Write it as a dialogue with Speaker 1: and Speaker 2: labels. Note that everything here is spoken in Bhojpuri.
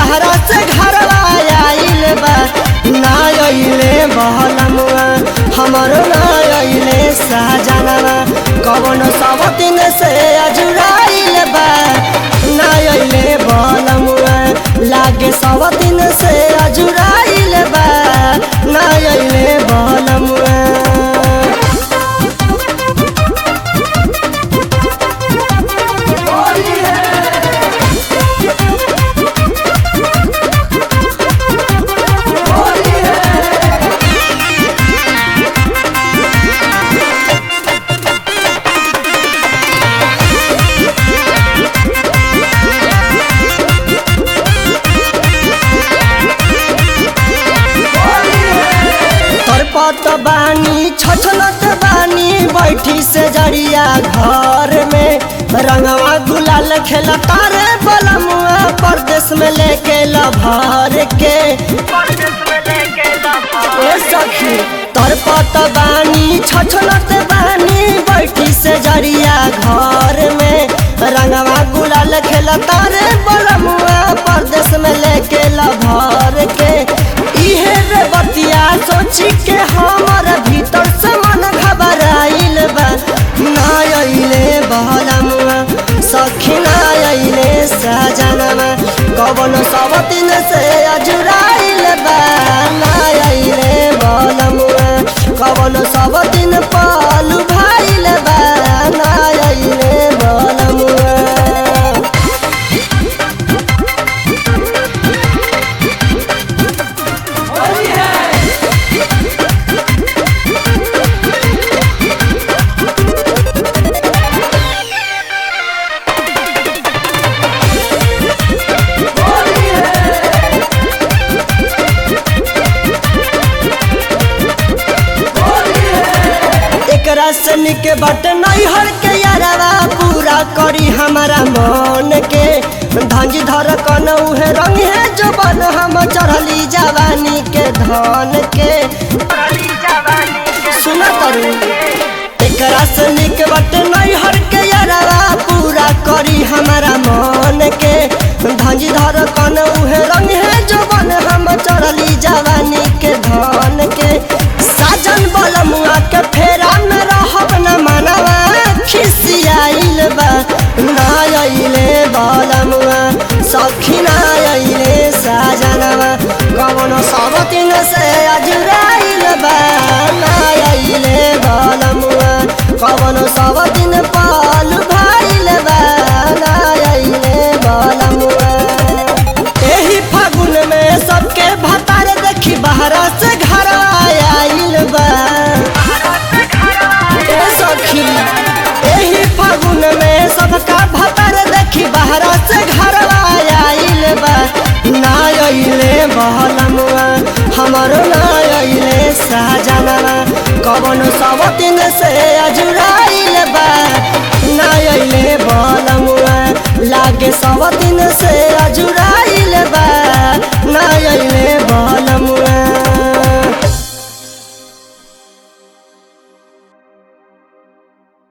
Speaker 1: बहरा से घरवा आइल बा ना अइले बहलमुआ हमरो ना अइले साजनवा कवन सब दिन से अजुराइल बा ना अइले बहलमुआ लागे सब दिन से अजुराइल बा ना अइले बहलमुआ तरपत बानी छछलत बानी बैठी से जड़िया घर में रंगवा गुलाल खेल तारे बलमुआ परदेश में लेके लभर के ए सखी तरपत बानी छछलत बानी बैठी से जड़िया घर में रंगवा गुलाल खेल तारे बलमुआ परदेश में लेके लभर के इहे रे बतिया सोची के हमर भीतर से मन घबराइल बा ना अइले बहलमुआ सखी ना अइले सजनवा कवन सब दिन से अजुराइल बा ना अइले बहलमुआ कवन सब दिन पालू भाइल बा ना अइले बहलमुआ एकरा से निके बट नहीं हर के यारवा पूरा करी हमारा मन के धंजी धर कन उहे रंग है जो बन हम चढ़ली जवानी के धन के सुन करू एकरा से निक बट नहीं हर के यारवा पूरा करी हमारा मन के धंजी धर कन उहे रंग है जो बन हम चढ़ली जवानी के धन के साजन बलमुआ के फेरा में रहब न मनवा खिसियाइल बा ना अइले बलमुआ सखी ना अइले साजनवा कवनो सब दिन से अजुराइल बा ना अइले बलमुआ कवनो सब दिन पाल भाइल बा ना अइले बलमुआ एही फागुन में सबके भतार देखी बहरा से घर आइल बा ए सखी एही फागुन में सबका भतार देखी बहरा से घर आइल बा ना अइले बहलमुआ हमरो ना अइले साजनवा कवन सब दिन से अजुर